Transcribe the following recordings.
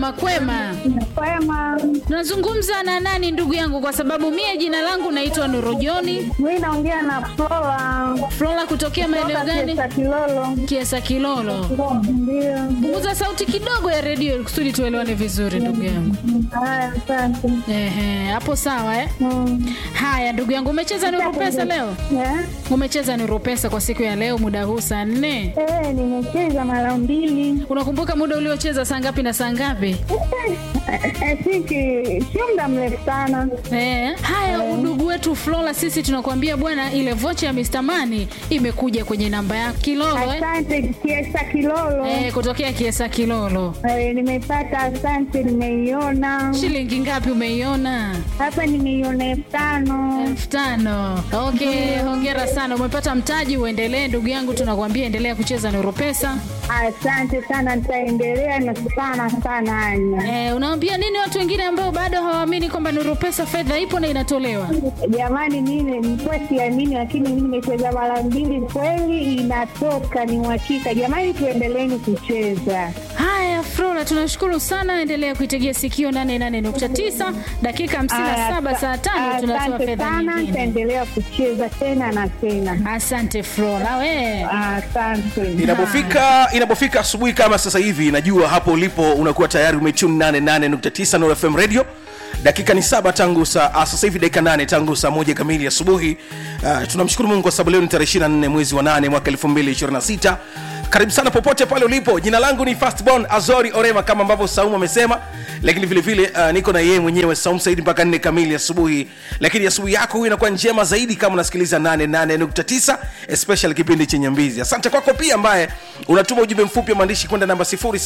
Makwema, Kwema, tunazungumza na nani ndugu yangu? Kwa sababu mie jina langu naitwa Nurojoni mi naongea na Flora Flora, kutokea maeneo gani? Kiesa Kilolo. Kiesa Kilolo. Ndio. Punguza sauti kidogo ya redio ili kusudi tuelewane vizuri ndugu yangu. Haya, asante. Ehe, hapo sawa eh? Mm. Haya ndugu yangu, umecheza Nuru Pesa leo? Eh? Umecheza Nuru Pesa kwa siku ya leo muda huu saa nne. Eh, nimecheza mara mbili. Unakumbuka muda uliocheza saa ngapi na saa ngapi? Eh, siki sio muda mrefu sana. Eh, haya udugu wetu Flora, sisi tunakuambia bwana, ile vocha ya Mr. Money imekuja kwenye namba ya Kilolo eh? Asante Kiesa Kilolo. Eh, kutokea Kiesa Kilolo. Eh, nimepata, asante, nimeiona Shilingi ngapi umeiona? hapa, nimeiona elfu tano. elfu tano. Okay, hongera sana, umepata mtaji. Uendelee ndugu yangu, tunakuambia endelea kucheza Nuru Pesa. Asante sana, nitaendelea na sana sana, Anya. Eh, unaambia nini watu wengine ambao bado hawaamini kwamba Nuru Pesa fedha ipo na inatolewa? Jamani, mimi nilikuwa siamini, lakini mimi nimecheza mara mbili, kweli inatoka, ni uhakika. Jamani, tuendeleeni kucheza. Haya, Flora, tunashukuru sana. Endelea kuitegea sikio 88.9 dakika 57 saa tano tunatoa Asante fedha sana, nyingine. nitaendelea kucheza tena na tena. Asante Flora, we Asante. inapofika inapofika asubuhi kama sasa hivi najua hapo ulipo unakuwa tayari umetune 88.9 Nuru FM radio dakika ni saba tangu saa ah, sasa hivi dakika nane tangu saa moja kamili asubuhi uh, tunamshukuru mungu kwa sababu leo ni tarehe 24 mwezi wa 8 mwaka 2026 karibu sana popote pale ulipo jina langu ni fastborn azori orema kama ambavyo saumu amesema lakini vile vile uh, niko na yeye mwenyewe saum saidi mpaka nne kamili asubuhi lakini asubuhi yako huyu inakuwa njema zaidi kama unasikiliza 88.9 especially kipindi chenye mbizi asante kwako pia ambaye unatuma ujumbe mfupi wa maandishi kwenda namba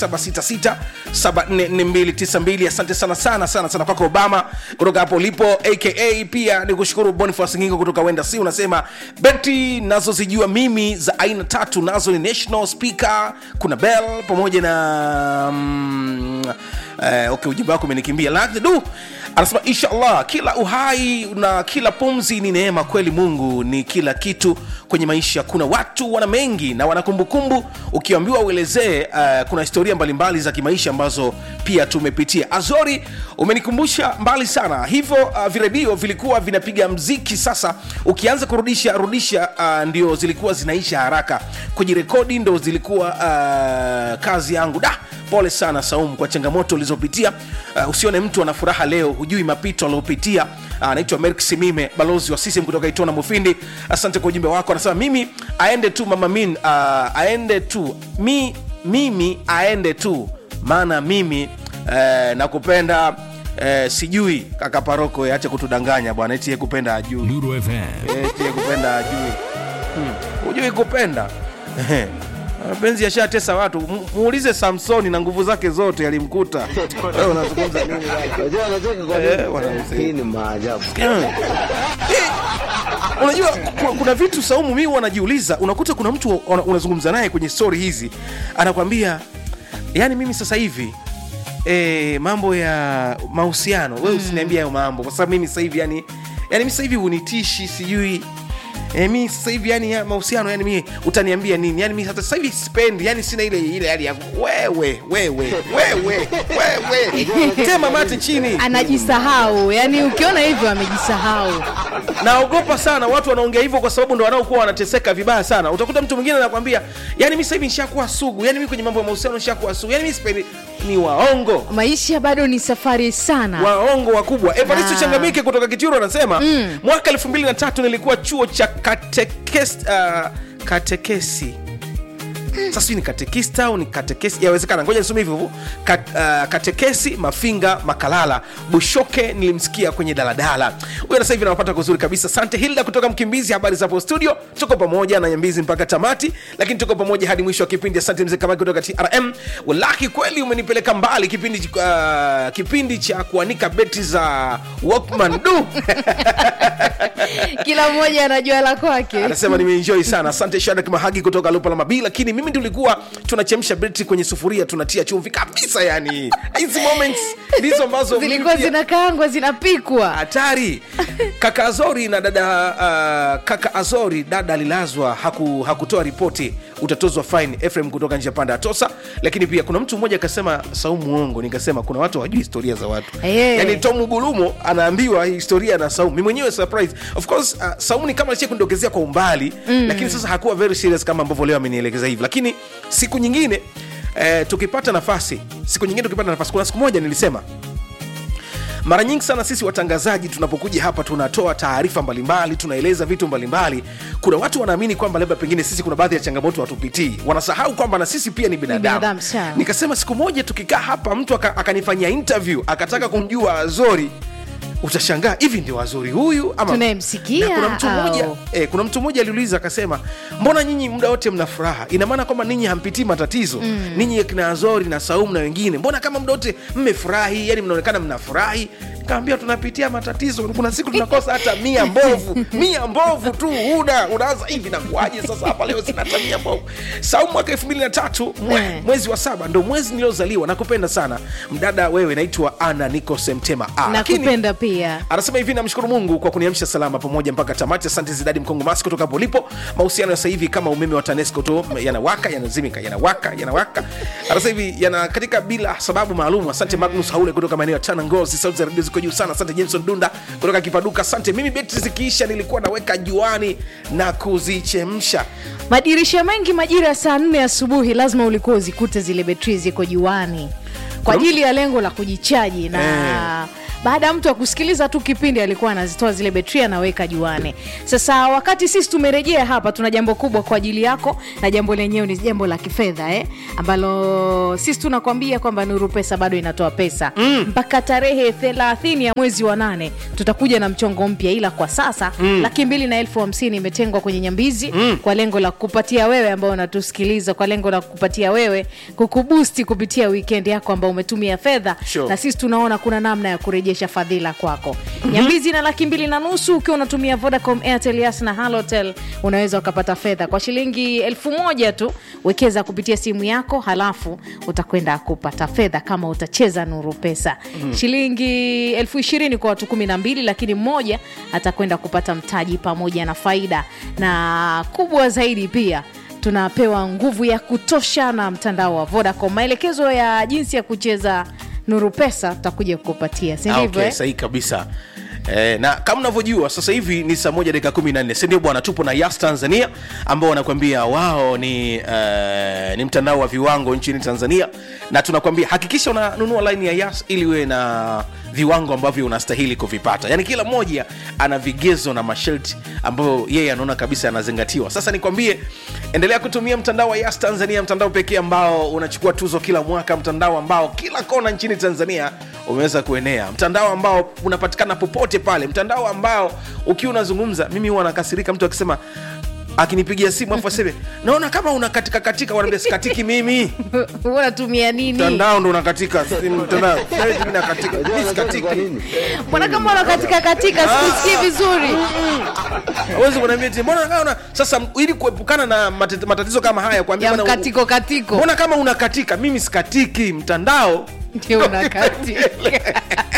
0766744292 asante sana sana sana sana kwako obama kutoka hapo ulipo aka pia ni kushukuru boniface ngingo kutoka wenda si unasema beti nazozijua mimi za aina tatu nazo ni national speaker kuna bell pamoja na mm, eh, okay ujumbe wako umenikimbia lakini du anasema inshallah kila uhai na kila pumzi ni neema kweli mungu ni kila kitu kwenye maisha kuna watu wana mengi na wana kumbukumbu ukiambiwa uelezee uh, kuna historia mbalimbali za kimaisha ambazo pia tumepitia azori umenikumbusha mbali sana hivyo uh, viredio vilikuwa vinapiga mziki sasa ukianza kurudisha rudisha uh, ndio zilikuwa zinaisha haraka kujirekodi ndo zilikuwa uh, kazi yangu da pole sana saumu kwa changamoto ulizopitia uh, usione mtu ana furaha leo hujui mapito aliopitia anaitwa uh, merk simime balozi wa sisem kutoka itona mufindi asante kwa ujumbe wako anasema mimi aende tu mama min uh, aende tu mi, mimi aende tu maana mimi uh, nakupenda uh, sijui kaka paroko ache kutudanganya bwana eti yeye kupenda ajui Nuru FM. eti yeye kupenda ajui hmm. hujui kupenda Ehe. mapenzi yashatesa watu Mu- muulize samsoni na nguvu zake zote yalimkuta Wewe unazungumza nini bwana? Unajua anacheka kwa Eh, nini? bwana mzee. Hii ni maajabu. Eh, unajua kuna, kuna vitu saumu mi wanajiuliza unakuta kuna mtu una- unazungumza naye kwenye stori hizi anakwambia yani mimi sasa hivi e, mambo ya mahusiano we usiniambia hayo mambo kwa sababu mimi sasa hivi yani yani mi sasa hivi unitishi sijui E, mi sasa hivi yani ya mahusiano yani mi utaniambia nini yani mi hata sasa hivi sipendi yani sina ile ile hali ya wewe wewe wewe wewe tema mate chini anajisahau yani ukiona hivyo amejisahau naogopa sana watu wanaongea hivyo kwa sababu ndo wanaokuwa wanateseka vibaya sana utakuta mtu mwingine anakwambia yani mi sasa hivi nishakuwa sugu yani mi kwenye mambo ya mahusiano nishakuwa sugu yani mi sipendi ni waongo maisha bado ni safari sana waongo wakubwa evaristo Ah. changamike kutoka kichuru anasema mm. mwaka elfu mbili na tatu nilikuwa chuo cha katekes, uh, katekesi sasa sijui ni katekista au ni katekesi yawezekana ngoja nisome hivyo hivyo Kat, uh, katekesi mafinga makalala bushoke nilimsikia kwenye daladala huyo sasa hivi nawapata kuzuri kabisa sante hilda kutoka mkimbizi habari zapo studio tuko pamoja na nyambizi mpaka tamati lakini tuko pamoja hadi mwisho wa kipindi asante mzee kamaki kutoka trm walaki kweli umenipeleka mbali kipindi uh, kipindi cha kuanika beti za walkman du kila mmoja anajua la kwake anasema nimeenjoy sana asante shadak mahagi kutoka lupa la mabii lakini mimi tulikuwa tunachemsha beti kwenye sufuria tunatia chumvi kabisa yani hizi moments ndizo ambazo mimi zilikuwa pia- zinakaangwa zinapikwa hatari kaka azori na dada uh, kaka azori dada alilazwa haku, hakutoa ripoti utatozwa fine Ephraim kutoka njia panda ya tosa lakini pia kuna mtu mmoja akasema saumu uongo nikasema kuna watu hawajui historia za watu Eh. yani tom gulumo anaambiwa historia na saumu mi mwenyewe surprise of course uh, saumu ni kama alishia kundokezea kwa umbali mm. lakini sasa hakuwa very serious kama ambavyo leo amenielekeza hivi lakini siku nyingine eh, tukipata nafasi siku nyingine tukipata nafasi kuna siku moja nilisema mara nyingi sana sisi watangazaji tunapokuja hapa tunatoa taarifa mbalimbali tunaeleza vitu mbalimbali kuna watu wanaamini kwamba labda pengine sisi kuna baadhi ya changamoto hatupitii wanasahau kwamba na sisi pia ni binadamu, binadamu, sawa. nikasema siku moja tukikaa hapa mtu aka- akanifanyia interview akataka kumjua azori utashangaa hivi ndio azori huyu ama Tunayemsikia Na kuna mtu mmoja au? eh, kuna mtu mmoja aliuliza akasema mbona nyinyi muda wote mna furaha ina maana kwamba ninyi hampitii matatizo mm. ninyi kina azori na saumu na wengine mbona kama muda wote mmefurahi yani mnaonekana mnafurahi kaambia tunapitia matatizo kuna siku tunakosa hata mia mbovu mia mbovu tu una unaanza hivi nakuaje sasa hapa leo sina hata mia mbovu saumu mwaka elfu mbili na tatu mwe, Eh. mwezi wa saba ndo mwezi niliozaliwa nakupenda sana mdada wewe naitwa ana niko semtema Ah, lakini- nakupenda pia anasema hivi namshukuru mungu kwa kuniamsha salama pamoja mpaka tamati asante zidadi mkongo masi kutoka hapo ulipo mahusiano ya sasa hivi kama umeme wa tanesco tu yanawaka yanazimika yanawaka yanawaka anasema hivi yana katika bila sababu maalum asante magnus haule kutoka maeneo ya tana ngozi sauti za redio ziko juu sana asante jameson dunda kutoka kipaduka asante mimi betri zikiisha nilikuwa naweka juani na kuzichemsha madirisha mengi majira ya saa nne asubuhi lazima ulikuwa uzikute zile betri ziko juani kwa Kuna- ajili ya lengo la kujichaji na baada ya mtu akusikiliza tu kipindi alikuwa anazitoa zile betri anaweka juani sasa wakati sisi tumerejea hapa tuna jambo kubwa kwa ajili yako na jambo lenyewe ni jambo la kifedha eh? ambalo sisi tunakwambia kwamba nuru pesa bado inatoa pesa mm. mpaka tarehe thelathini ya mwezi wa nane tutakuja na mchongo mpya ila kwa sasa mm. laki mbili na elfu hamsini imetengwa kwenye nyambizi mm. kwa lengo la kupatia wewe ambao unatusikiliza kwa lengo la kupatia wewe kukubusti kupitia weekend yako ambao umetumia fedha Sure. na sisi tunaona kuna namna ya kurejesha fadhila kwako mm-hmm. nyambizi na laki mbili na nusu ukiwa unatumia vodacom airtel yas na halotel unaweza ukapata fedha kwa shilingi elfu moja tu wekeza kupitia simu yako halafu utakwenda kupata fedha kama utacheza nuru pesa mm-hmm. shilingi elfu ishirini kwa watu kumi na mbili lakini mmoja atakwenda kupata mtaji pamoja na faida na kubwa zaidi pia tunapewa nguvu ya kutosha na mtandao wa vodacom maelekezo ya jinsi ya kucheza nuru pesa tutakuja kukupatia si Ah, ndivyo okay, eh? sahihi kabisa Eh, na kama unavyojua sasa hivi ni saa moja dakika kumi na nne sindio bwana tupo na yas tanzania ambao wanakuambia wao ni uh, ni mtandao wa viwango nchini tanzania na tunakwambia hakikisha unanunua line ya yas ili uwe na viwango ambavyo unastahili kuvipata yaani kila mmoja ana vigezo na masharti ambayo yeye anaona kabisa yanazingatiwa sasa nikwambie endelea kutumia mtandao wa yas tanzania mtandao pekee ambao unachukua tuzo kila mwaka mtandao ambao kila kona nchini tanzania umeweza kuenea mtandao ambao unapatikana popote pale mtandao ambao ukiwa unazungumza mimi huwa nakasirika mtu akisema akinipigia simu afu aseme naona kama unakatika katika wanaambia sikatiki mimi unatumia nini mtandao ndo unakatika si mtandao Sasa mimi nakatika mimi sikatiki mbona kama unakatika katika sikusikii vizuri hawezi kuniambia eti mbona kama una sasa ili kuepukana na matet- matatizo kama haya kuambia ya bwana,